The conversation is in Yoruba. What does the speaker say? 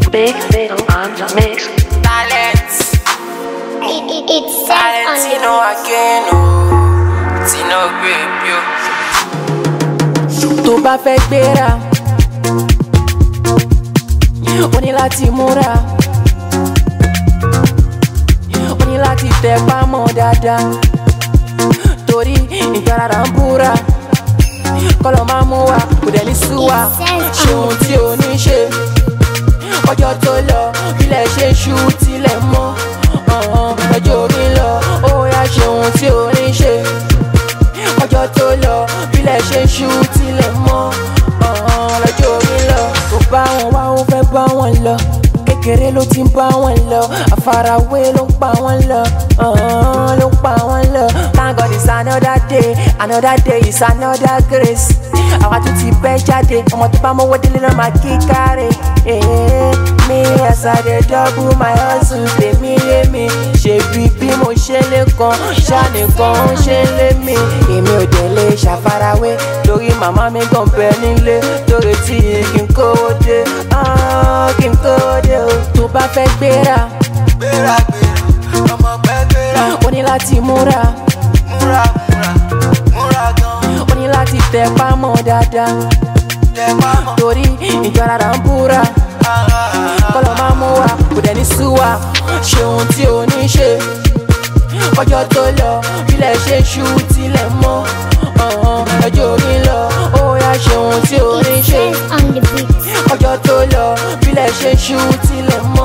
Big Fiddle on the mix. Talent, It, it, it's set on talent, the you know again, oh, Tino grape, yo. tó bá fẹ́ gbéra ó ní láti múra ó ní láti tẹ pámọ́ dáadáa torí ìtarara ń búra kọ́lọ́ máa mú wa kò dẹ̀ ní sú wa ṣe ohun tí o ní ṣe ọjọ́ tó lọ ilẹ̀ ṣe ń ṣú tilẹ̀ mọ́ ọ̀hún, ọjọ́ orí ń lọ ó yá ṣe ohun tí o ní ṣe ọjọ́ tó lọ bílẹ̀ ṣe ń ṣú tilẹ̀ mọ́ ọ̀hún, lọ́jọ́ orí ń lọ kò bá wọn wá ó fẹ́ bá wọn lọ kékeré ló ti ń bá wọn lọ àfarawé ló ń pa wọn lọ ọ̀hún, ló ń pa wọn lọ thank god it's another day another day is another grace àwa tún ti bẹ́ jáde ọmọ tó bá mọ́wọ́ délé náà máa kí káre mi as i dey double my hustle tèmi yé mi ṣèbí bí mo ṣe lè kan ṣàníkan ó ṣe ń lé mi èmi ò dẹ̀ lè ṣàfarawé lórí màmá mi gan bẹ nílé lórí tí kí n kówó dé ah, kí n kówó dé o tó bá fẹ́ gbéra Gbéra, gbéra, ọmọ pẹ́ gbéra, ó ní láti múra múra, múra, múra gan, ó ní láti tẹ pámọ́ dáadáa tẹ pámọ́, torí ìjọra ń búra. ah, ah, ah. kọ́lọ́ máa mú wa kò dẹ̀ ní sú wa ṣe ohun tí o ní ṣe ọjọ́ tó lọ bílẹ̀ ṣe ń ṣú tilẹ̀ mọ́ ọ̀hún, ọjọ́ orí ń lọ ó yá ṣe ohun tí o ní It's ṣe set on the beat. ọjọ́ tó lọ bílẹ̀ ṣe ń ṣú tilẹ̀ mọ́